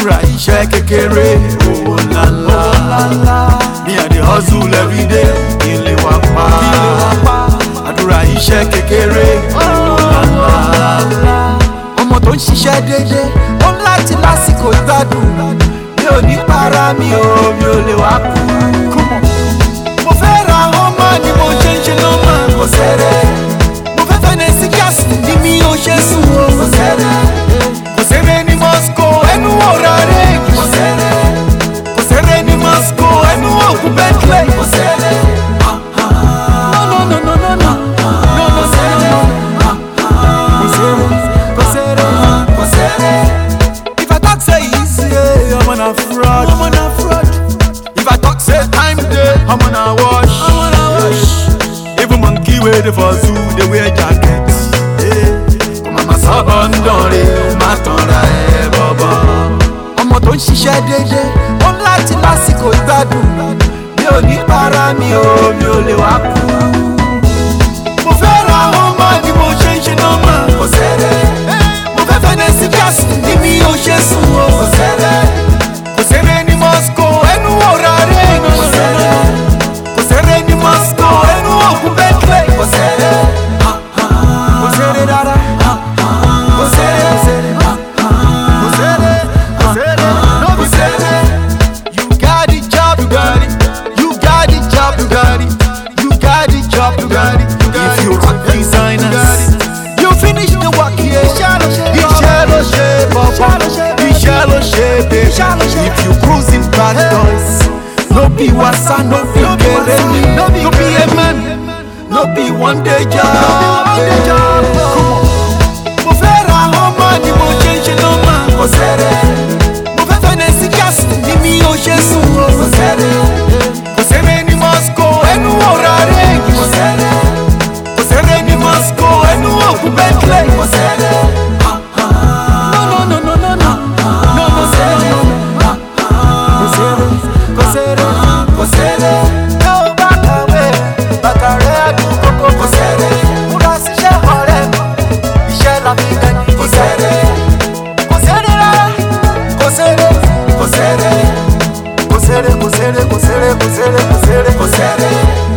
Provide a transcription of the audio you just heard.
àdúrà iṣẹ́ kékeré owó ńláńlá mi à dey hustle every day kí n lè wá pa àdúrà iṣẹ́ kékeré owó ńláńlá ọmọ tó ń ṣiṣẹ́ déédéé ó ń láti lásìkò ìgbádùn mi ò ní para mi ò mi ò lè wá kú. mo fẹ́ ra ọmọ ni mo ṣe ń ṣe lọ́mọ kò sẹ́rẹ̀ mo fẹ́ fẹ́ nẹ́sí gáàsì ni mi ò ṣe sùn o kò sẹ́rẹ̀ kò sẹ́rẹ̀ ní Moscow ẹnu ọ̀rá rẹ̀ kò sẹ́rẹ̀ kò sẹ́rẹ̀ ní Moscow ẹnu ògùn Bentley kò sẹ́rẹ̀. No, no, no, no, no, no. No, no, sẹ́rẹ̀. If I talk say easy, I'm on a fraud. I'm on a fraud. If I talk say time day, I'm on a wash. I'm on a wash. Even monkey with the for zoo, they wear jacket. Mama sábà ń dánrin, má tanra ẹ bọ̀bọ̀. Ọmọ tó ń ṣiṣẹ́ déédéé, ó ń láti lásìkò ìgbádùn. Mi ò ní para mi ò, mi ò lè wá kú mo fẹ́ ra ọmọ ni mo ṣe ń ṣe nọ́mà. kò sẹ́rẹ̀. mo fẹ́ fẹ́ nẹ́sí gáàsì ni mi ò ṣe sùn o. kò sẹ́rẹ̀. kò sẹ́rẹ̀ ní Moscow ẹnu ọ̀rá rẹ̀. kò sẹ́rẹ̀. kò sẹ́rẹ̀ ní Moscow ẹnu ògùn Bentley. kò sẹ́rẹ̀. kò sẹ́rẹ̀ rárá. kò sẹ́rẹ̀. kò sẹ́rẹ̀. kò sẹ́rẹ̀. no be sẹ́rẹ̀. You got the job, you got it. You got the job, you got it. You got the job, you got it. If you rock designers, you finish the work here. Iṣẹ́ ló ṣe bọ̀bọ̀, iṣẹ́ ló ṣe babe. If you cruising bad boys, no be wasa, no be kere ni, no be a man, no be one day job. Mo fẹ́ ra ọmọ ni mo ṣe ń ṣe lọ́mọ. Kò sẹ́rẹ̀. Mo fẹ́ fẹ́ nẹ́sí gáàsì ni mi ò ṣe sùn o. Kò sẹ́rẹ̀. Kò sẹ́rẹ̀ ní Moscow ẹnu ọ̀rá rẹ̀. Kò sẹ́rẹ̀. Kò sẹ́rẹ̀ ní Moscow ẹnu ògùn Bentley. Kò sẹ́rẹ̀. No, no, no, no, no, no. No, no, sẹ́rẹ̀. Kò sẹ́rẹ̀. Kò sẹ́rẹ̀. Kò sẹ́rẹ̀. Yóò bá kàwé, bàtà rẹ̀ àdúgbò kò kò sẹ́rẹ̀. Múra síṣẹ́ ọ̀rẹ́ mi, iṣẹ́ la fi dẹni. Kò sẹ́rẹ̀. Kò sẹ́rẹ̀ rárá. Kò sẹ́rẹ̀. Kò sẹ́rẹ̀. Kò sẹ́rẹ̀, kò sẹ́rẹ̀, kò sẹ́rẹ̀, kò sẹ́rẹ̀, kò sẹ́rẹ̀, kò sẹ́rẹ̀.